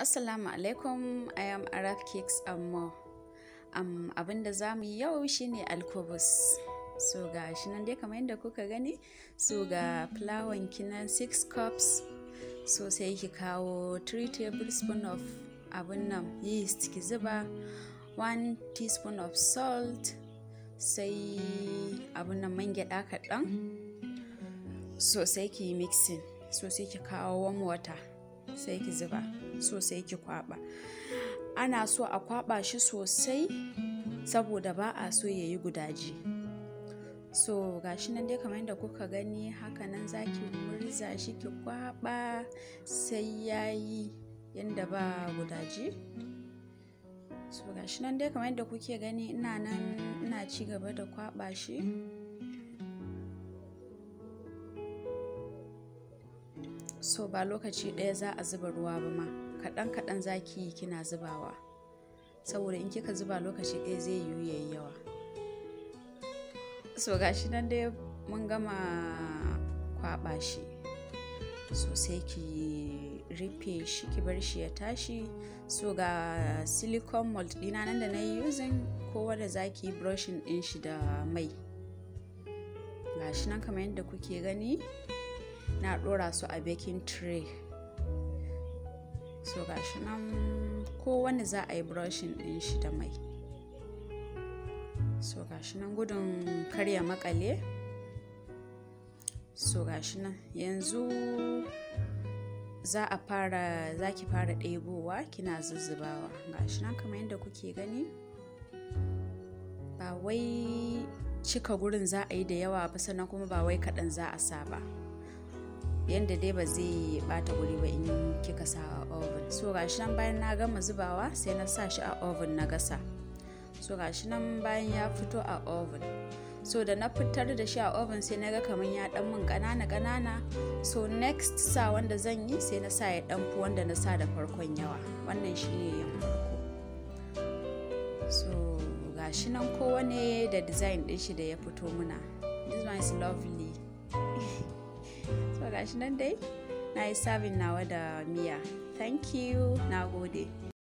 Assalamu alaikum, I am Arab Cakes and more. Um, abinda za mu yi yau shine alkubus. So ga shi nan dai kamar yadda kuka gani, so ga fulawan kinan 6 cups. So sai ki kawo 3 tablespoon of abin nan yeast ki zuba 1 teaspoon of salt sai abin nan man gyada kaɗan. So sai ki yi mixing. So sai ki kawo warm water. sai ki zuba sosai ki kwaba ana so a kwaba shi sosai saboda ba a so ya yi gudaji so gashi nan dai kamar yadda kuka gani haka nan za ki murza shi ki kwaba sai ya yi yadda ba gudaji so gashi nan dai kamar yadda kuke gani ina nan ina ci gaba da kwaba shi so ba lokaci ɗaya za a zuba ruwa ba ma kaɗan kaɗan za ki yi kina zubawa saboda in kika zuba lokaci ɗaya zai yiwu yayi yawa so gashi nan dai mun gama kwaɓa shi so sai ki rufe shi ki bar shi ya tashi so ga silicone mold ɗina nan da na yi using kowa da za ki yi brushing ɗin shi da mai gashi nan kamar yadda kuke gani na ɗora su a baking tray so gashi nan kowane za a yi brushing ɗin shi da mai so gashi nan gudun karya makale so gashi nan yanzu za a fara za ki fara ɗebowa kina zuzzubawa gashi nan kamar yadda kuke gani ba wai cika gurin za a yi da yawa ba sannan kuma ba wai kaɗan za a sa ba yadda dai ba zai bata guri ba in kika sa a oven so gashi nan bayan na gama zubawa sai na sa shi a oven na gasa so gashi nan bayan ya fito a oven so da na fitar da shi a oven sai na ga kamar ya dan mun kanana kanana so next sa wanda zan yi sai na sa ya dan fi wanda na sa da farkon yawa wannan shi ne yin farko so gashi nan kowane da design din shi da ya fito muna this one is lovely so gashi nan dai na yi sabin nawa da miya thank you na gode